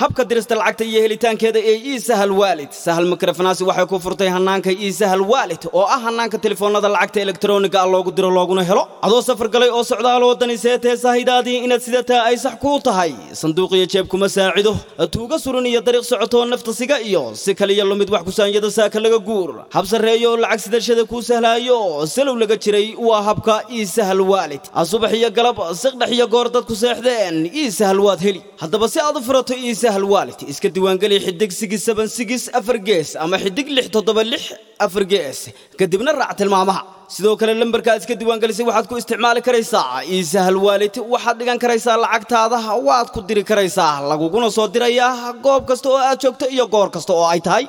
habka dirista lacagta iyo helitaankeeda ee iisahal waalid sahal makrafanaasi waxay ku furtay hannaanka iisahal waalid oo ah hannaanka telefoonnada lacagta elektroniga ah loogu diro looguna helo adoo safar galay oo socdaal waddani seetee saahidaadii inaad sidataa ay sax kuu tahay sanduuqiyo jeeb kuma saacido tuuga suran iyo dariiq socotoo nafta siga iyo si kaliya lumid wax kusaanyada saaka laga guur hab sarreeyo lacag sidashada kuu sahlaayo salow laga jiray waa habka iisahal waalid subax iyo galab siqdhex iyo goor dadku seexdeen iisahal waad heli haddaba si aad u furato iisahal waalid iska diiwaangeli xidig sigis saban sigis afar gees ama xidig lix toddoba lix afar gees kadibna raac tilmaamaha sidoo kale lambarka aad iska diiwaangelisay waxaad ku isticmaali karaysaa iisahal waalid waxaad dhigan karaysaa lacagtaada waad ku diri karaysaa laguguna soo dirayaa goob kasta oo aad joogto iyo goor kasta oo ay tahay